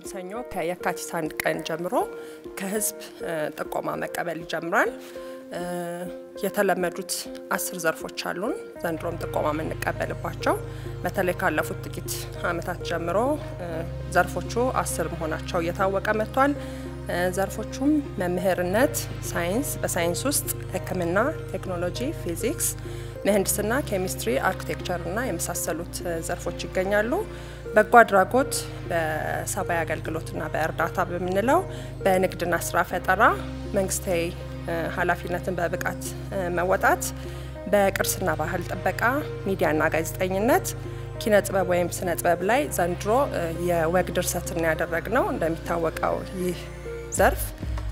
ሰኞ ከየካቲት አንድ ቀን ጀምሮ ከህዝብ ጥቆማ መቀበል ይጀምራል። የተለመዱት አስር ዘርፎች አሉን ዘንድሮም ጥቆማ የምንቀበልባቸው። በተለይ ካለፉት ጥቂት ዓመታት ጀምሮ ዘርፎቹ አስር መሆናቸው እየታወቀ መጥቷል። ዘርፎቹም መምህርነት፣ ሳይንስ፣ በሳይንስ ውስጥ ሕክምና፣ ቴክኖሎጂ፣ ፊዚክስ፣ ምህንድስና፣ ኬሚስትሪ፣ አርኪቴክቸር እና የመሳሰሉት ዘርፎች ይገኛሉ። በጎ አድራጎት በሰብአዊ አገልግሎትና በእርዳታ በምንለው በንግድና ስራ ፈጠራ መንግስታዊ ኃላፊነትን በብቃት መወጣት፣ በቅርስና ባህል ጥበቃ፣ ሚዲያና ጋዜጠኝነት፣ ኪነ ጥበብ ወይም ስነ ጥበብ ላይ ዘንድሮ የወግ ድርሰትን ያደረግ ነው። እንደሚታወቀው ይህ ዘርፍ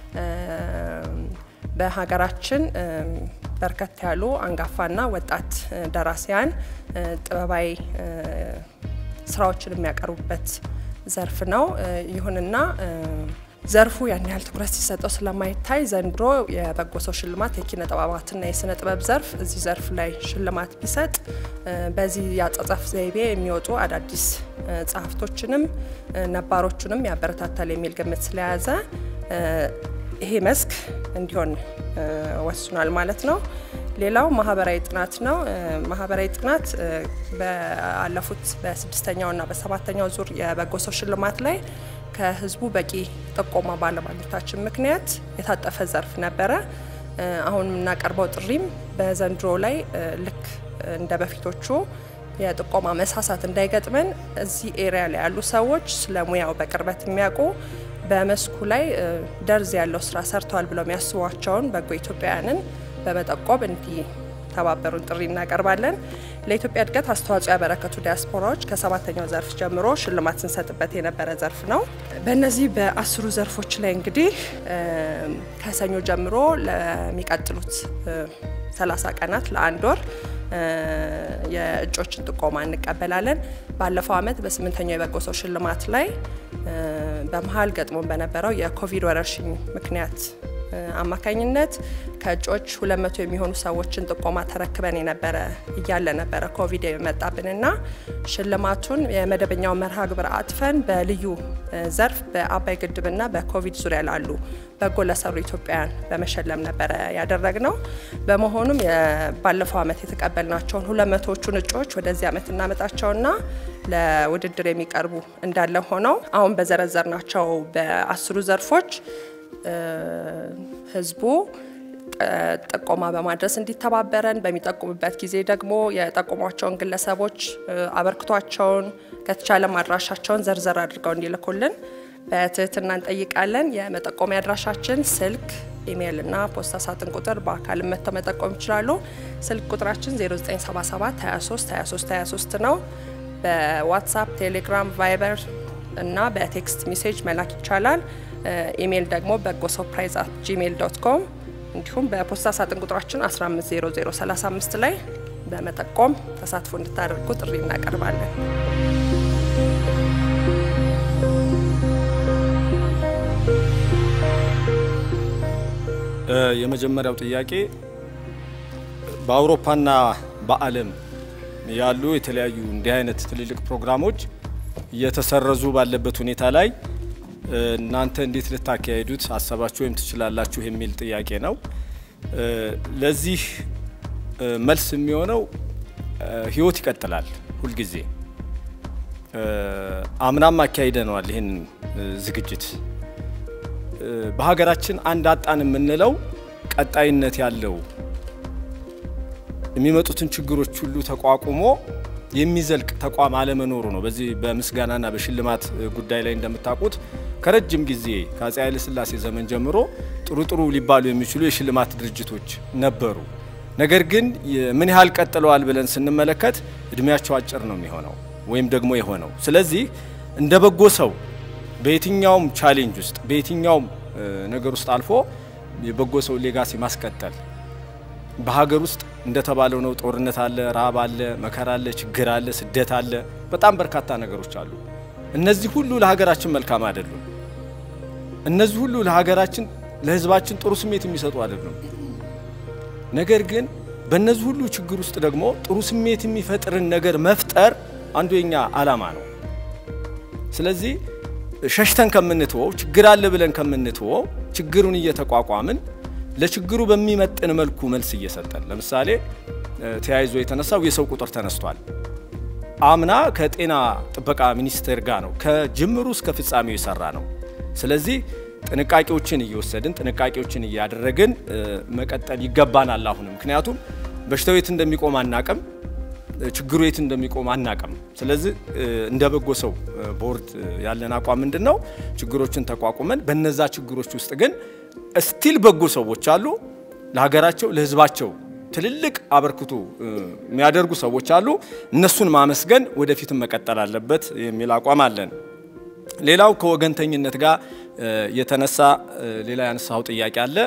በሀገራችን በርከት ያሉ አንጋፋና ወጣት ደራሲያን ጥበባዊ ስራዎችን የሚያቀርቡበት ዘርፍ ነው። ይሁንና ዘርፉ ያን ያህል ትኩረት ሲሰጠው ስለማይታይ ዘንድሮ የበጎ ሰው ሽልማት የኪነ ጥበባትና የስነ ጥበብ ዘርፍ እዚህ ዘርፍ ላይ ሽልማት ቢሰጥ በዚህ የአጻጻፍ ዘይቤ የሚወጡ አዳዲስ ጸሐፍቶችንም ነባሮቹንም ያበረታታል የሚል ግምት ስለያዘ ይሄ መስክ እንዲሆን ወስኗል ማለት ነው። ሌላው ማህበራዊ ጥናት ነው። ማህበራዊ ጥናት ባለፉት በስድስተኛውና በሰባተኛው ዙር የበጎ ሰው ሽልማት ላይ ከህዝቡ በቂ ጥቆማ ባለማግኘታችን ምክንያት የታጠፈ ዘርፍ ነበረ። አሁን የምናቀርበው ጥሪም በዘንድሮ ላይ ልክ እንደ በፊቶቹ የጥቆማ መሳሳት እንዳይገጥመን እዚህ ኤሪያ ላይ ያሉ ሰዎች ስለ ሙያው በቅርበት የሚያውቁ በመስኩ ላይ ደርዝ ያለው ስራ ሰርተዋል ብለው የሚያስቧቸውን በጎ ኢትዮጵያውያንን በመጠቆም እንዲተባበሩን ጥሪ እናቀርባለን። ለኢትዮጵያ እድገት አስተዋጽኦ ያበረከቱ ዲያስፖራዎች ከሰባተኛው ዘርፍ ጀምሮ ሽልማት ስንሰጥበት የነበረ ዘርፍ ነው። በእነዚህ በአስሩ ዘርፎች ላይ እንግዲህ ከሰኞ ጀምሮ ለሚቀጥሉት 30 ቀናት ለአንድ ወር የእጮችን ጥቆማ እንቀበላለን። ባለፈው ዓመት በስምንተኛው የበጎ ሰው ሽልማት ላይ በመሀል ገጥሞን በነበረው የኮቪድ ወረርሽኝ ምክንያት አማካኝነት ከእጮች 200 የሚሆኑ ሰዎችን ጥቆማ ተረክበን የነበረ እያለ ነበረ ኮቪድ የመጣብንና ሽልማቱን የመደበኛው መርሃ ግብር አጥፈን በልዩ ዘርፍ በአባይ ግድብና በኮቪድ ዙሪያ ላሉ በጎ ለሰሩ ኢትዮጵያውያን በመሸለም ነበረ ያደረግነው። በመሆኑም ባለፈው ዓመት የተቀበልናቸውን 200ዎቹን እጩዎች ወደዚህ ዓመት እናመጣቸውና ለውድድር የሚቀርቡ እንዳለ ሆነው አሁን በዘረዘርናቸው በአስሩ ዘርፎች ህዝቡ ጥቆማ በማድረስ እንዲተባበረን በሚጠቁምበት ጊዜ ደግሞ የጠቆሟቸውን ግለሰቦች አበርክቷቸውን ከተቻለም አድራሻቸውን ዘርዘር አድርገው እንዲልኩልን በትህትና እንጠይቃለን። የመጠቆሚያ አድራሻችን ስልክ፣ ኢሜይል እና ፖስታ ሳጥን ቁጥር በአካል መጥተው መጠቆም ይችላሉ። ስልክ ቁጥራችን 0977 23 23 23 ነው። በዋትሳፕ፣ ቴሌግራም፣ ቫይበር እና በቴክስት ሜሴጅ መላክ ይቻላል። ኢሜይል ደግሞ በጎ ሰርፕራይዝ አት ጂሜይል ዶት ኮም እንዲሁም በፖስታ ሳጥን ቁጥራችን 150035 ላይ በመጠቆም ተሳትፎ እንድታደርጉ ጥሪ እናቀርባለን። የመጀመሪያው ጥያቄ በአውሮፓና በዓለም ያሉ የተለያዩ እንዲህ አይነት ትልልቅ ፕሮግራሞች እየተሰረዙ ባለበት ሁኔታ ላይ እናንተ እንዴት ልታካሄዱት አሰባችሁ ወይም ትችላላችሁ የሚል ጥያቄ ነው። ለዚህ መልስ የሚሆነው ህይወት ይቀጥላል። ሁልጊዜ አምናም አካሂደነዋል ይህን ዝግጅት። በሀገራችን አንድ አጣን የምንለው ቀጣይነት ያለው የሚመጡትን ችግሮች ሁሉ ተቋቁሞ የሚዘልቅ ተቋም አለመኖሩ ነው። በዚህ በምስጋናና በሽልማት ጉዳይ ላይ እንደምታውቁት ከረጅም ጊዜ ከአፄ ኃይለ ሥላሴ ዘመን ጀምሮ ጥሩ ጥሩ ሊባሉ የሚችሉ የሽልማት ድርጅቶች ነበሩ። ነገር ግን ምን ያህል ቀጥለዋል ብለን ስንመለከት እድሜያቸው አጭር ነው የሚሆነው ወይም ደግሞ የሆነው። ስለዚህ እንደ በጎ ሰው በየትኛውም ቻሌንጅ ውስጥ በየትኛውም ነገር ውስጥ አልፎ የበጎ ሰው ሌጋሲ ማስቀጠል በሀገር ውስጥ እንደተባለው ነው። ጦርነት አለ፣ ረሃብ አለ፣ መከራ አለ፣ ችግር አለ፣ ስደት አለ። በጣም በርካታ ነገሮች አሉ። እነዚህ ሁሉ ለሀገራችን መልካም አይደሉም። እነዚህ ሁሉ ለሀገራችን ለሕዝባችን ጥሩ ስሜት የሚሰጡ አይደሉም። ነገር ግን በእነዚህ ሁሉ ችግር ውስጥ ደግሞ ጥሩ ስሜት የሚፈጥርን ነገር መፍጠር አንዱ የኛ ዓላማ ነው። ስለዚህ ሸሽተን ከምንትወው ችግር አለ ብለን ከምንትወው ችግሩን እየተቋቋምን ለችግሩ በሚመጥን መልኩ መልስ እየሰጠን ለምሳሌ ተያይዞ የተነሳው የሰው ቁጥር ተነስቷል። አምና ከጤና ጥበቃ ሚኒስቴር ጋር ነው ከጅምሩ እስከ ፍጻሜው የሰራ ነው። ስለዚህ ጥንቃቄዎችን እየወሰድን ጥንቃቄዎችን እያደረግን መቀጠል ይገባናል። አሁንም ምክንያቱም በሽታው የት እንደሚቆም አናቅም፣ ችግሩ የት እንደሚቆም አናቅም። ስለዚህ እንደ በጎ ሰው ቦርድ ያለን አቋም ምንድን ነው? ችግሮችን ተቋቁመን በነዛ ችግሮች ውስጥ ግን ስቲል በጎ ሰዎች አሉ፣ ለሀገራቸው ለሕዝባቸው ትልልቅ አበርክቶ የሚያደርጉ ሰዎች አሉ። እነሱን ማመስገን ወደፊትም መቀጠል አለበት የሚል አቋም አለን። ሌላው ከወገንተኝነት ጋር የተነሳ ሌላ ያነሳው ጥያቄ አለ።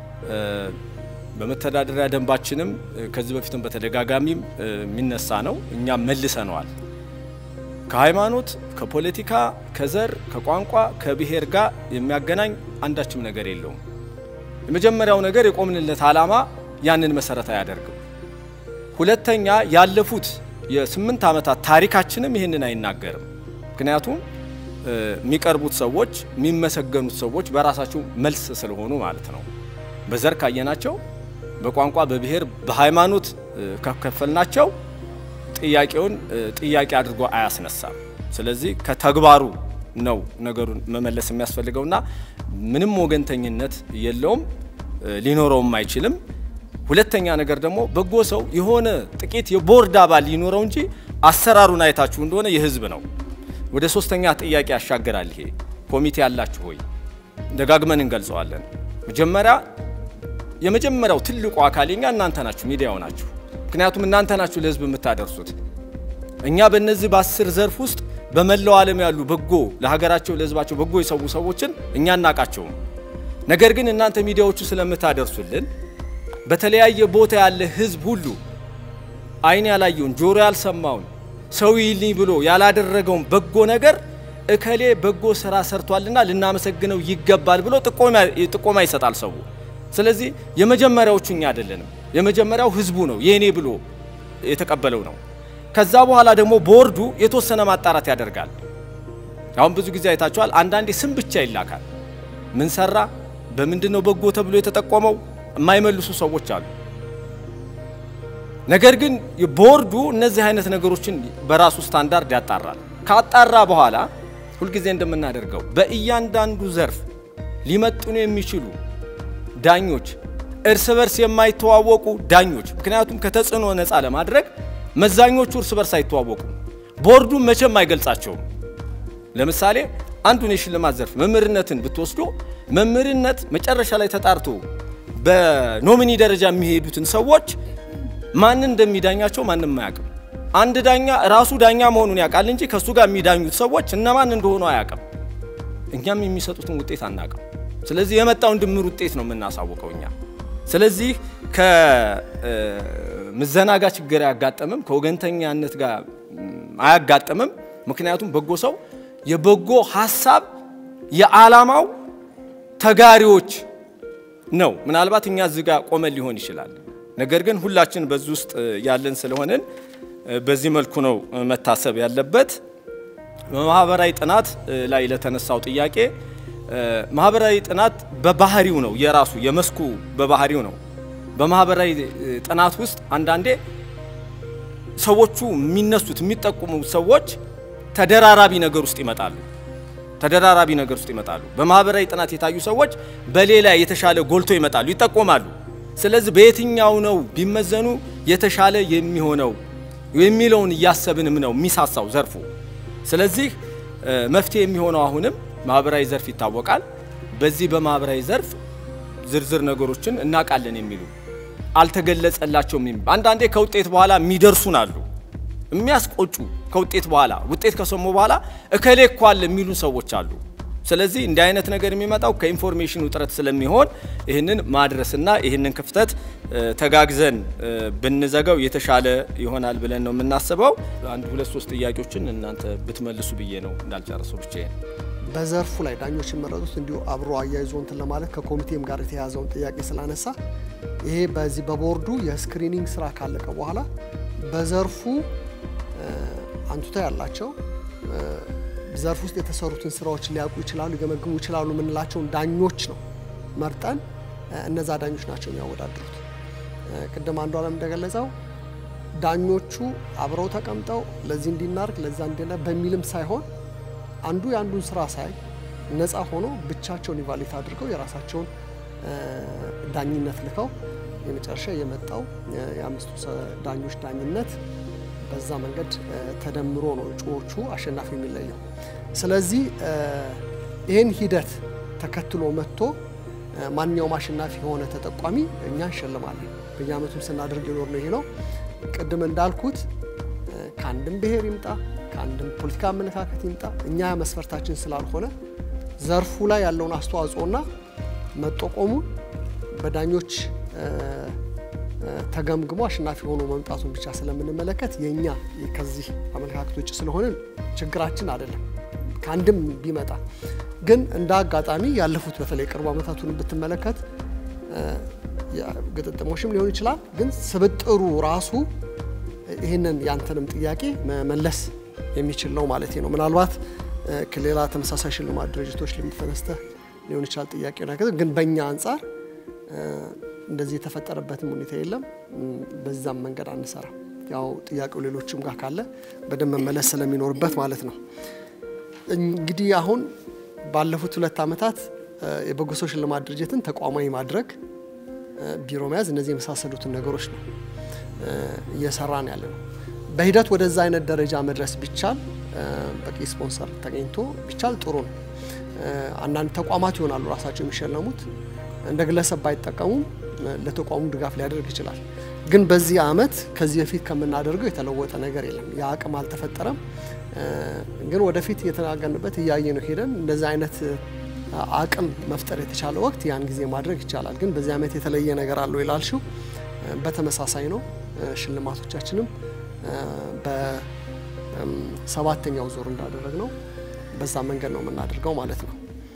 በመተዳደሪያ ደንባችንም ከዚህ በፊትም በተደጋጋሚም የሚነሳ ነው። እኛም መልሰነዋል። ከሃይማኖት፣ ከፖለቲካ፣ ከዘር፣ ከቋንቋ፣ ከብሔር ጋር የሚያገናኝ አንዳችም ነገር የለውም። የመጀመሪያው ነገር የቆምንለት ዓላማ ያንን መሰረት አያደርግም። ሁለተኛ ያለፉት የስምንት ዓመታት ታሪካችንም ይህንን አይናገርም። ምክንያቱም የሚቀርቡት ሰዎች የሚመሰገኑት ሰዎች በራሳቸው መልስ ስለሆኑ ማለት ነው። በዘር ካየናቸው፣ በቋንቋ፣ በብሔር፣ በሃይማኖት ከከፈልናቸው ጥያቄውን ጥያቄ አድርጎ አያስነሳም። ስለዚህ ከተግባሩ ነው ነገሩን መመለስ የሚያስፈልገውና ምንም ወገንተኝነት የለውም ሊኖረውም አይችልም። ሁለተኛ ነገር ደግሞ በጎ ሰው የሆነ ጥቂት የቦርድ አባል ሊኖረው እንጂ አሰራሩን አይታችሁ እንደሆነ የህዝብ ነው። ወደ ሶስተኛ ጥያቄ ያሻገራል። ይሄ ኮሚቴ ያላችሁ ሆይ ደጋግመን እንገልጸዋለን። መጀመሪያ የመጀመሪያው ትልቁ አካል የኛ እናንተ ናችሁ፣ ሚዲያው ናችሁ። ምክንያቱም እናንተ ናችሁ ለህዝብ የምታደርሱት። እኛ በእነዚህ በአስር ዘርፍ ውስጥ በመላው ዓለም ያሉ በጎ ለሀገራቸው ለህዝባቸው በጎ የሰው ሰዎችን እኛ እናቃቸውም። ነገር ግን እናንተ ሚዲያዎቹ ስለምታደርሱልን በተለያየ ቦታ ያለ ህዝብ ሁሉ አይን ያላየውን ጆሮ ያልሰማውን ሰው ይልኝ ብሎ ያላደረገውን በጎ ነገር እከሌ በጎ ስራ ሰርቷልና ልናመሰግነው ይገባል ብሎ ጥቆማ ይሰጣል ሰው። ስለዚህ የመጀመሪያዎቹ እኛ አይደለንም። የመጀመሪያው ህዝቡ ነው የኔ ብሎ የተቀበለው ነው። ከዛ በኋላ ደግሞ ቦርዱ የተወሰነ ማጣራት ያደርጋል። አሁን ብዙ ጊዜ አይታችኋል። አንዳንዴ ስም ብቻ ይላካል። ምን ሰራ፣ በምንድን ነው በጎ ተብሎ የተጠቆመው የማይመልሱ ሰዎች አሉ። ነገር ግን ቦርዱ እነዚህ አይነት ነገሮችን በራሱ ስታንዳርድ ያጣራል። ካጣራ በኋላ ሁልጊዜ እንደምናደርገው በእያንዳንዱ ዘርፍ ሊመጥኑ የሚችሉ ዳኞች፣ እርስ በርስ የማይተዋወቁ ዳኞች፣ ምክንያቱም ከተጽዕኖ ነፃ ለማድረግ መዛኞቹ እርስ በርስ አይተዋወቁም። ቦርዱን መቼም አይገልጻቸውም። ለምሳሌ አንዱን የሽልማት ዘርፍ መምህርነትን ብትወስዶ መምህርነት መጨረሻ ላይ ተጣርቶ በኖሚኒ ደረጃ የሚሄዱትን ሰዎች ማንን እንደሚዳኛቸው ማንም አያውቅም። አንድ ዳኛ ራሱ ዳኛ መሆኑን ያውቃል እንጂ ከእሱ ጋር የሚዳኙት ሰዎች እነማን እንደሆኑ አያውቅም። እኛም የሚሰጡትን ውጤት አናውቅም። ስለዚህ የመጣውን ድምር ውጤት ነው የምናሳውቀው እኛ። ስለዚህ ከምዘና ጋር ችግር አያጋጥምም፣ ከወገንተኛነት ጋር አያጋጥምም። ምክንያቱም በጎ ሰው የበጎ ሀሳብ የዓላማው ተጋሪዎች ነው። ምናልባት እኛ እዚህ ጋር ቆመን ሊሆን ይችላል። ነገር ግን ሁላችን በዚህ ውስጥ ያለን ስለሆንን በዚህ መልኩ ነው መታሰብ ያለበት። በማህበራዊ ጥናት ላይ ለተነሳው ጥያቄ ማህበራዊ ጥናት በባህሪው ነው የራሱ የመስኩ በባህሪው ነው። በማህበራዊ ጥናት ውስጥ አንዳንዴ ሰዎቹ የሚነሱት የሚጠቁሙ ሰዎች ተደራራቢ ነገር ውስጥ ይመጣሉ ተደራራቢ ነገር ውስጥ ይመጣሉ። በማህበራዊ ጥናት የታዩ ሰዎች በሌላ የተሻለ ጎልቶ ይመጣሉ፣ ይጠቆማሉ። ስለዚህ በየትኛው ነው ቢመዘኑ የተሻለ የሚሆነው የሚለውን እያሰብንም ነው የሚሳሳው ዘርፉ። ስለዚህ መፍትሄ የሚሆነው አሁንም ማህበራዊ ዘርፍ ይታወቃል። በዚህ በማህበራዊ ዘርፍ ዝርዝር ነገሮችን እናውቃለን የሚሉ አልተገለጸላቸውም የሚሉ አንዳንዴ ከውጤት በኋላ የሚደርሱን አሉ የሚያስቆጩ ከውጤት በኋላ ውጤት ከሰሙ በኋላ እከሌ እኮ አለ የሚሉ ሰዎች አሉ። ስለዚህ እንዲህ አይነት ነገር የሚመጣው ከኢንፎርሜሽን ውጥረት ስለሚሆን ይህንን ማድረስና ይህንን ክፍተት ተጋግዘን ብንዘጋው የተሻለ ይሆናል ብለን ነው የምናስበው። አንድ ሁለት ሶስት ጥያቄዎችን እናንተ ብትመልሱ ብዬ ነው እንዳልጨረሰው ብቻ በዘርፉ ላይ ዳኞች የመረጡት እንዲሁ አብሮ አያይዞ እንትን ለማለት ከኮሚቴም ጋር የተያዘውን ጥያቄ ስላነሳ ይሄ በዚህ በቦርዱ የስክሪኒንግ ስራ ካለቀ በኋላ በዘርፉ አንቱታ ያላቸው ዘርፍ ውስጥ የተሰሩትን ስራዎች ሊያውቁ ይችላሉ፣ ሊገመግሙ ይችላሉ የምንላቸውን ዳኞች ነው መርጠን እነዛ ዳኞች ናቸው የሚያወዳድሩት። ቅድም አንዱ አለም እንደገለጸው ዳኞቹ አብረው ተቀምጠው ለዚህ እንዲናርግ ለዛ እንዲለ በሚልም ሳይሆን አንዱ የአንዱን ስራ ሳይ ነፃ ሆኖ ብቻቸውን ኢቫሉዌት አድርገው የራሳቸውን ዳኝነት ልከው የመጨረሻ የመጣው የአምስቱ ዳኞች ዳኝነት በዛ መንገድ ተደምሮ ነው እጩዎቹ አሸናፊ የሚለየው። ስለዚህ ይህን ሂደት ተከትሎ መጥቶ ማንኛውም አሸናፊ የሆነ ተጠቋሚ እኛ እንሸልማለን። በየአመቱም ስናደርግ የኖር ነው ይሄ ነው። ቅድም እንዳልኩት ከአንድም ብሔር ይምጣ ከአንድም ፖለቲካ አመለካከት ይምጣ እኛ መስፈርታችን ስላልሆነ ዘርፉ ላይ ያለውን አስተዋጽኦና መጠቆሙን በዳኞች ተገምግሞ አሸናፊ ሆኖ መምጣቱን ብቻ ስለምንመለከት የእኛ ከዚህ አመለካከት ውጭ ስለሆንን ችግራችን አይደለም። ከአንድም ቢመጣ ግን እንደ አጋጣሚ ያለፉት በተለይ ቅርቡ ዓመታቱን ብትመለከት ግጥጥሞሽም ሊሆን ይችላል። ግን ስብጥሩ ራሱ ይህንን ያንተንም ጥያቄ መመለስ የሚችል ነው ማለት ነው። ምናልባት ከሌላ ተመሳሳይ ሽልማት ድርጅቶች ልምተነስተህ ሊሆን ይችላል ጥያቄ ነገር ግን በእኛ አንጻር እንደዚህ የተፈጠረበትም ሁኔታ የለም። በዛም መንገድ አንሰራ። ያው ጥያቄው ሌሎችም ጋር ካለ በደንብ መመለስ ስለሚኖርበት ማለት ነው። እንግዲህ አሁን ባለፉት ሁለት ዓመታት የበጎ ሰው ሽልማት ድርጅትን ተቋማዊ ማድረግ፣ ቢሮ መያዝ፣ እነዚህ የመሳሰሉትን ነገሮች ነው እየሰራን ያለ ነው። በሂደት ወደዛ አይነት ደረጃ መድረስ ቢቻል በቂ ስፖንሰር ተገኝቶ ቢቻል ጥሩ ነው። አንዳንድ ተቋማት ይሆናሉ ራሳቸው የሚሸለሙት እንደ ግለሰብ ባይጠቀሙም ለተቋሙ ድጋፍ ሊያደርግ ይችላል። ግን በዚህ አመት ከዚህ በፊት ከምናደርገው የተለወጠ ነገር የለም። የአቅም አልተፈጠረም። ግን ወደፊት እየተናገርንበት እያየ ነው ሄደን እንደዚህ አይነት አቅም መፍጠር የተቻለ ወቅት ያን ጊዜ ማድረግ ይቻላል። ግን በዚህ አመት የተለየ ነገር አለው ይላልሽው በተመሳሳይ ነው። ሽልማቶቻችንም በሰባተኛው ዙር እንዳደረግ ነው በዛ መንገድ ነው የምናደርገው ማለት ነው።